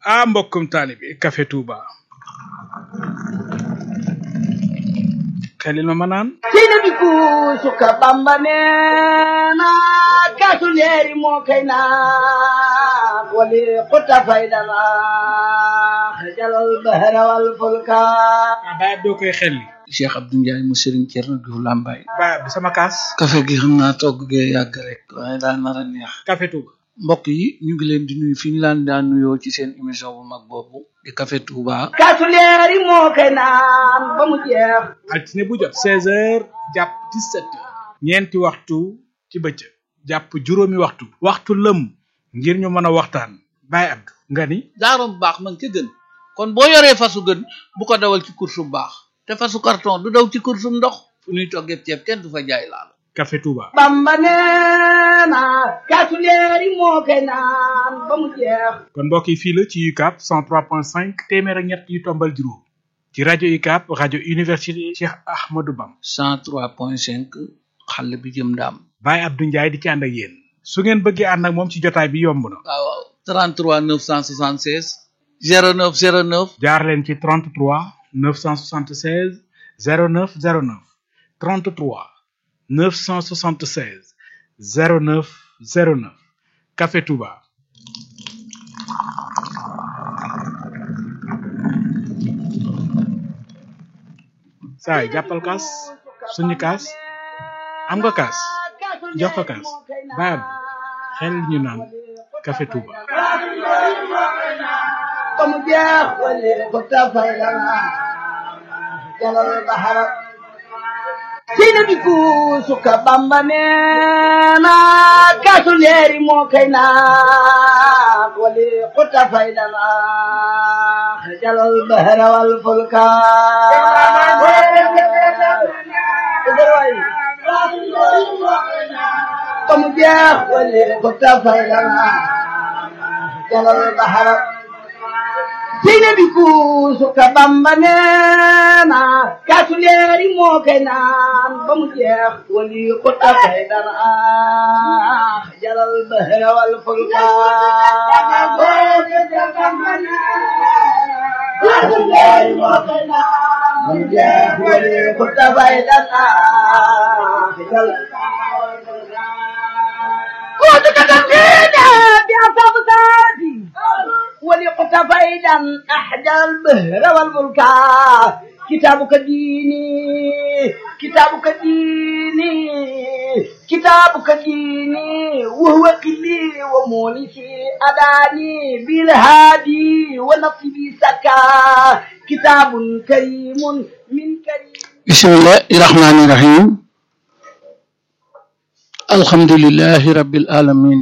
ah mbokkum taalibi Café Touba xelil ma ma naan sina bi kuusuka bamba neena kaasu leeri moo kay naan wali xutta faydana xajalal bahra wal fulka ah baay doo koy xelli Cheikh Abdou Ndiaye mu Serigne Thierno Diouf Lambaye baay bi sama kaas café gi xam naa togg gee yàgg rek waaye daa nar a neex Café Touba mbokk yi ñu ngi leen di nuyu fi ñu laan daan nuyoo ci seen émission bu mag boobu di Café Touba kaasu leeri moo kay naan ba mu jeex altine bu jot seize heures jàpp dix-sept heures ñeenti waxtu ci bëccëg jàpp juróomi waxtu waxtu lëm ngir ñu mën a waxtaan baay Abdou nga ni daarom bu baax man ca gën kon boo yoree fasu gën bu ko dawal ci course bu baax te fasu carton du daw ci course bu ndox fu ñuy toggee ceeb kenn du fa jaay laal Café Touba bamba neena kaasu leeri moo kay naan ba mu jeex kon mbokk yi fii la ci UCAB 103.5 téeméer ak ñett yu tombal juróom ci rajo UCAB rajo université Cheikh Ahmadou Bam 103.5 xale bi jëm ndaam Baye Abdou Ndiaye di ci ànd ak yéen su ngeen bëggee ànd ak moom ci jotaay bi yomb na waaw waaw 33 976 09 09 jaar leen ci 33 976 09 09 33 976 09 09 Café Touba saay jàppal kaas suñu kaas am nga kaas jox ko kaas baab xel ñu naan Café Touba ba mu jeex wali xutta faydana jalal bahra sina bi kuusuka bamba neena kaasu leeri moo kay naan wali xutta faydana jalal bahra wal fulka ba mu jeex wali xutta faydana jalal bahra sina bi kuusuka bamba neena kaasu leeri moo kay naan ba mu jeex wali xutta faydana jalal bahra wal fulka kaasu leeri moo kay naan ba mu jeex wali xutta faydana jalal كنت كتبتينا بأصاب ذاتي ولقت فيدا أحدى البهر والملكا كتابك ديني كتابك ديني كتابك ديني وهو قلي ومونسي أداني بالهادي ونصبي سكا كتاب كريم من كريم bismillahi rahmani rahim alhamdulillahi rabbil alamin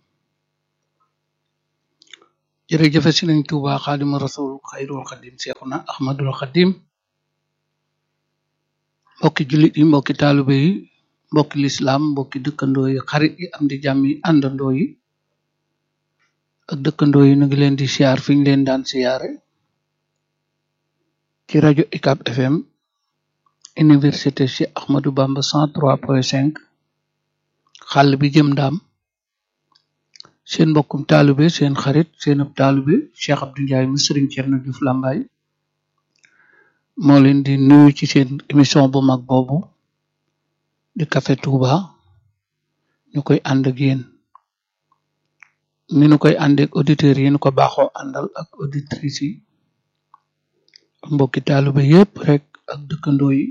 jërëjëfe Sëriñ Tuuba xaadimu rasul xayrul xadim seexuna ahmadul xadim mbokki jullit yi mbokki taalibe yi mbokki lislaam mbokki dëkkandoo yi xarit yi am di jàmm yi àndandoo yi ak dëkkandoo yi nu ngi leen di siyaar fi ñu leen daan siyaare ci rajo UCAB FM université Cheikh Ahmadou Bamba 103.5 xàll bi jëm ndaam seen mbokkum taalibe seen xarit seen ab taalibe Cheikh Abdou Ndiaye mu Serigne Thierno Diouf Lambaye moo leen di nuyu ci seen émission bu mag boobu di Café Touba ñu koy ànd ak yéen ni ñu koy ànd ak auditeurs yi ñu ko baaxoo àndal ak auditrices yi ak mbokki taalibe yépp rek ak dëkkandoo yi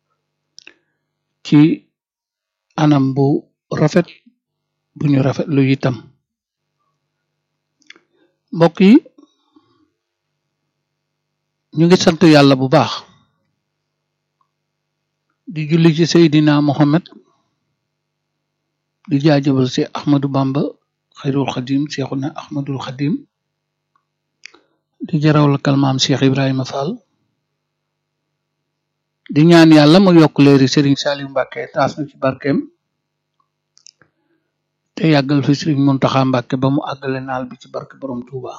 ci anam bu rafet bu ñu rafet lu itam mbokk yi ñu ngi sant yàlla bu baax di julli ci Seydina Mohamed di jaajëbal si Ahmadou Bamba xayrul xadim Seexuna Ahmadul xadim di jaraw la kalmaam Cheikh Ibrahima Fall di ñaan yàlla mu yokk leeri Serigne Saliou Mbacke taas na ci barkeem te yàggal fi Serigne Mountakha Mbacke ba mu àggale naal bi ci barke borom Touba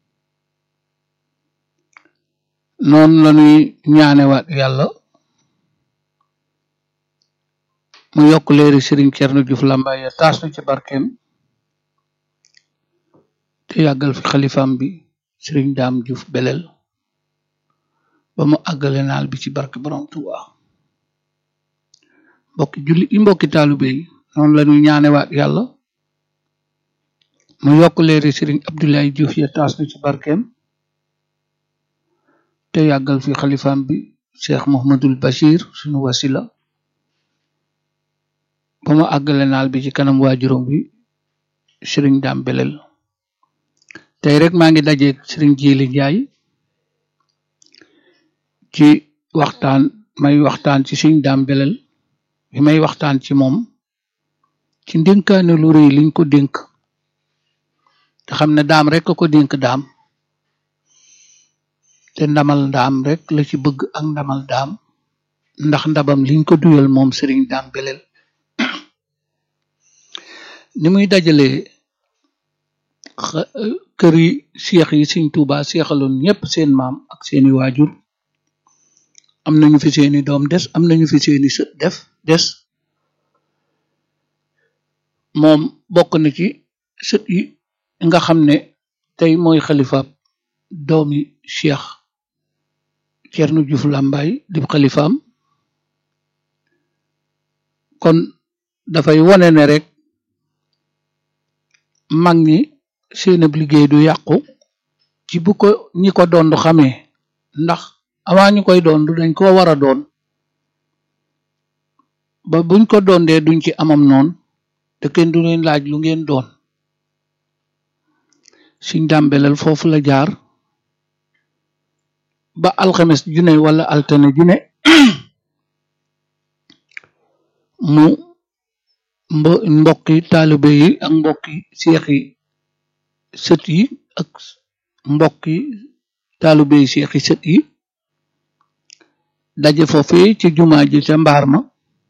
noonu la ñuy ñaanewaat yàlla mu yokk leeri Serigne Thierno Diouf Lambaye taas na ci barkeem te yàggal fi xalifaam bi sëriñ daam Juuf belel ba mu àggale naal bi ci barke borom Tuuba mbokki julli yi mbokki taalibe yi noonu la ñuy ñaanewaat yàlla mu yokk leeri sëriñ Abdoulaye Diouf ya taas na ci barkeem te yàggal fi xalifaam bi cheikh Mouhamadul Bachir sunu wasila ba mu àggale naal bi ci kanam waajuram bi sëriñ daam belel tey rek maa ngi dajeeg sëriñ Jili Njaay ci waxtaan may waxtaan ci sëriñ daam belel bi may waxtaan ci moom ci ndénkaane lu rëy liñ ko dénk te xam ne daam rek a ko dénk daam te ndamal daam rek la ci bëgg ak ndamal daam ndax ndabam liñ ko duyal moom sëriñ daam belel ni muy dajalee kër yi seex yi Sëriñ Tuuba seexaloon ñépp seen maam ak seeni waajur am nañu fi seeni doom des am nañu fi seeni sët def des moom bokk na ci sët yi nga xam ne tey mooy xalifaab doomi cheikh Cerno Juuf Làmbaay di xalifaam kon dafay wone ne rek mag ñi seen ab liggéey du yàqu ci bu ko ñi ko doon xamee ndax avant ñu koy doon dañ ko war a doon ba buñ ko doondee duñ ci amam noon te kenn du leen laaj lu ngeen doon Sëriñ Daam Belel foofu la jaar ba alxames june wala altine june mu mbo mbokki taalibe yi ak mbokki seex yi sët yi ak mbokki taalibe yi seex yi sët yi daje foofee ci jumaa ji ca mbaar ma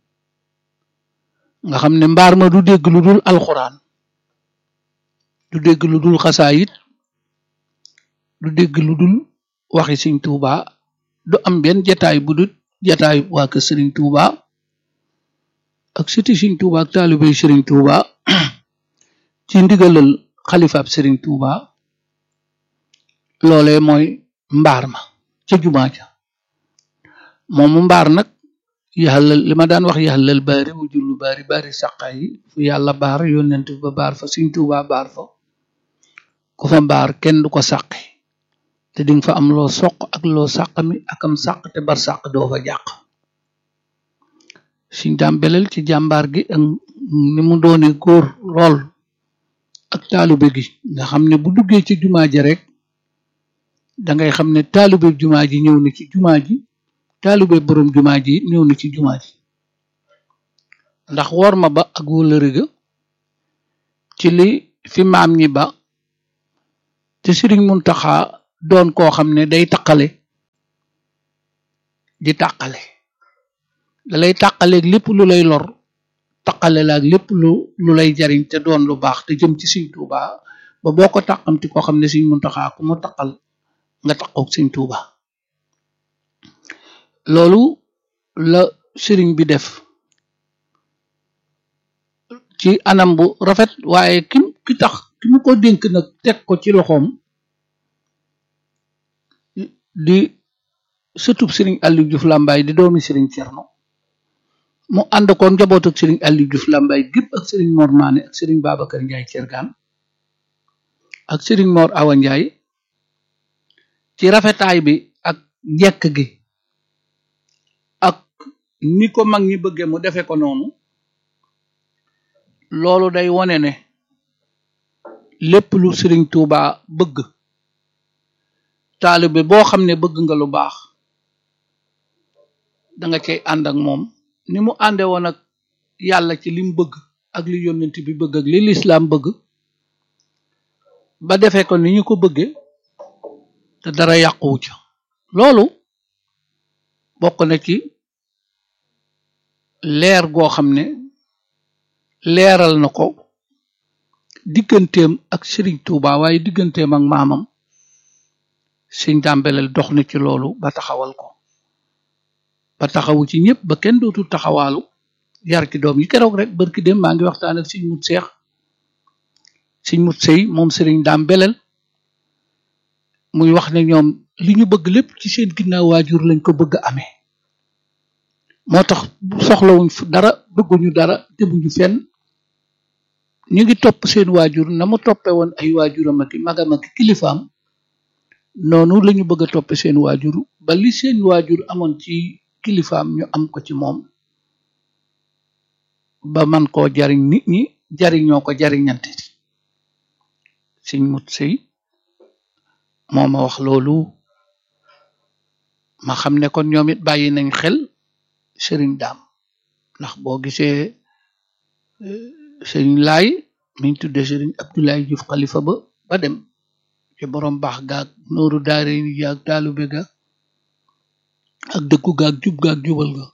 nga xam ne mbaar ma du dégg lu dul alxuraan du dégg lu dul xasaayit du dégg lu dul waxi Sëriñ Tuuba du am benn jataay bu dul jataay waa kër Sëriñ Tuuba ak sëti Sëriñ Tuuba ak taalibey Sëriñ Tuuba ci ndigalal xalifaab Sëriñ Tuuba loolee mooy mbaar ma ca jumaa ja moomu mbaar nag yaxalal li ma daan wax yaxalal baari mu jullu baari baari saqa yi fu yàlla baar yónnent ba baar fa Sëriñ Tuuba baar fa ku fa mbaar kenn du ko sàqi te dinga fa am loo soq ak loo sàqami ak am sàq te bar sàq doo fa jàq Sëriñ Daam Belel ci jàmbaar gi ak ni mu doone góor lool ak taalube gi nga xam ne bu duggee ci jumaa ji rek dangay xam ne taalube jumaa ji ñëw na ci jumaa ji taalube boroom jumaa ji ñëw na ci jumaa ji ndax wor ma ba ak wëllëre ga ci li fi maam ñi ba te Sëriñ Muntaxa doon koo xam ne day taqale di tàqale dalay tàqaleeg lépp lu lay lor taqale la ak lépp lu lu lay jariñ te doon lu baax te jëm ci Sëriñ Tuuba ba boo ko tàqamti koo xam ne Sëriñ Muntaxa ku mu taqal nga taqoog Sëriñ Tuuba loolu la sëriñ bi def ci anam bu rafet waaye ki ki tax ki mu ko dénk nag teg ko ci loxoom di sëtub sëriñ Aliou Diouf Lambaye di doomi sëriñ Cerno mu ànd ko njaboot ak sëriñ Aliou Diouf Lambaye gépp ak sëriñ Mor Maane ak sëriñ Babacar Ndiaye Cergaan ak sëriñ Mor Awa Ndiaye ci rafetaay bi ak njekk gi ak ni ko mag ñi bëgge mu defe ko noonu loolu day wone ne lépp lu sëriñ Tuuba bëgg taalibe boo xam ne bëgg nga lu baax danga cay ànd ak moom ni mu ànde woon ak yàlla ci lim bëgg ak li yónnent bi bëgg ak li lislaam bëgg ba defee ko ni ñu ko bëgge te dara yàquwu ca loolu bokk na ci leer goo xam ne leeral na ko digganteem ak Sëriñ Tuuba waaye digganteem ak maamam Sëriñ Daam Belel dox na ci loolu ba taxawal ko ba taxawu ci ñëpp ba kenn dootul taxawaalu yar ci doom yi keroog rek barki dem maa ngi waxtaan ak Sëriñ Mut Seex Sëriñ Mut Sey moom Sëriñ Daam Belel muy wax ne ñoom li ñu bëgg lépp ci seen ginnaaw waajur lañ ko bëgg amee moo tax soxlawuñ fu dara bëgguñu dara demuñu fenn ñu ngi topp seen waajur na mu toppe woon ay waajuram ak magam ak kilifaam noonu lañu bëgg a toppe seen waajur ba li seen waajur amoon ci kilifaam ñu am ko ci moom ba man koo jariñ nit ñi jariñoo ko jariñante siñ mut sëy moo ma wax loolu ma xam ne kon ñoom it bàyyi nañ xel sëriñ daam ndax boo gisee sëriñ laay miñ tudde sëriñ Abdoulaye Diouf xalifa ba ba dem ci borom baax gaag nooru daare ni gaag taalube ga ak dëkku gaag jub gaag jubal ga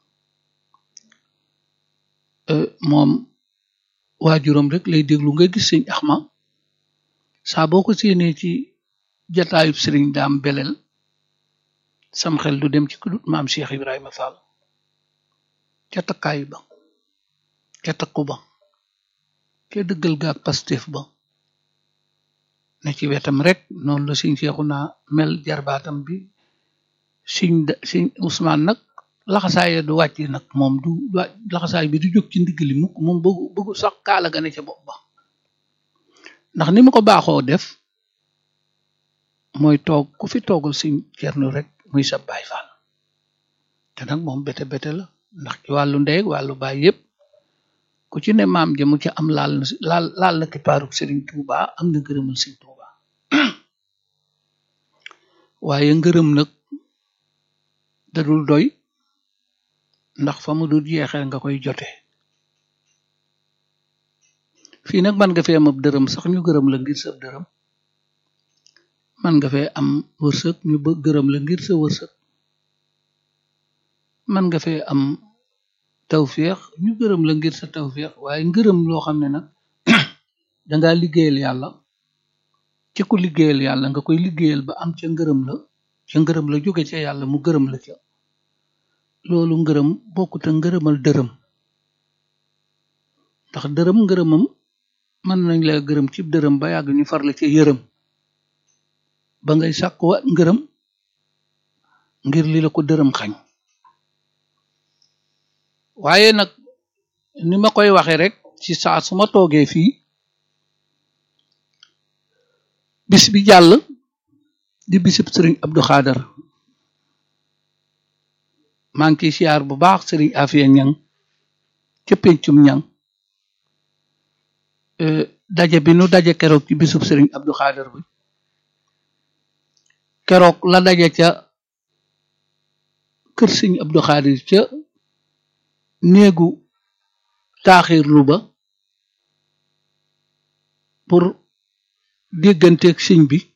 moom waajuram rek lay déglu nga gis sëñ Axma saa boo ko séenee ci jataayub sëriñ daam belel sam xel du dem ci kudut maam Cheikh Ibrahima Fall ca takkaay ba ca takku ba ca dëggal gaag pastef ba ne ci wetam rek noonu la siñ seexu naa mel jarbaatam bi siñ siñ Ousmane nag laxasaaya du wàcc nag moom du laxasaay bi du jóg ci ndigg li mukk moom bëggu bëggu sax kaala ga ne ca bopp ba ndax ni mu ko baaxoo def mooy toog ku fi toogal siñ cernu rek muy sa baay faal te nag moom bete bete la ndax ci wàllu ndey ak wàllu baay yépp ku ci ne maam jëmu ci am laal na laal laal na kipaaruk sëriñ Tuuba am na ngërëmal sëriñ Tuuba waaye ngërëm nag dadul doy ndax fa mu dul jeexee nga koy jote fii nag man nga fee am ab dërëm sax ñu gërëm la ngir sa dërëm man nga fee am wërsëg ñu ba gërëm la ngir sa wërsëg man nga fee am tawféex ñu gërëm la ngir sa tawféex waaye ngërëm loo xam ne nag dangaa liggéeyal yàlla ci ku liggéeyal yàlla nga koy liggéeyal ba am ca ngërëm la ca ngërëm la jóge ca yàlla mu gërëm la ca loolu ngërëm bokkut a ngërëmal dërëm ndax dërëm ngërëmam mën nañ la gërëm ci dërëm ba yàgg ñu far la ca yërëm ba ngay sàkkuwa ngërëm ngir li la ko dërëm xañ waaye nag ni ma koy waxe rek ci saa su ma toogee fii bis bi jàll di bisub sëriñ Abdou Khader maa ngi ciy siyaar bu baax sëriñ Afia Ñang ca pencum ñang daje bi nu daje keroog ci bisub sëriñ Abdou Khader bi keroog la daje ca kër sëriñ Abdou Khader ca néegu taaxirlu ba pour dégganteeg sëñ bi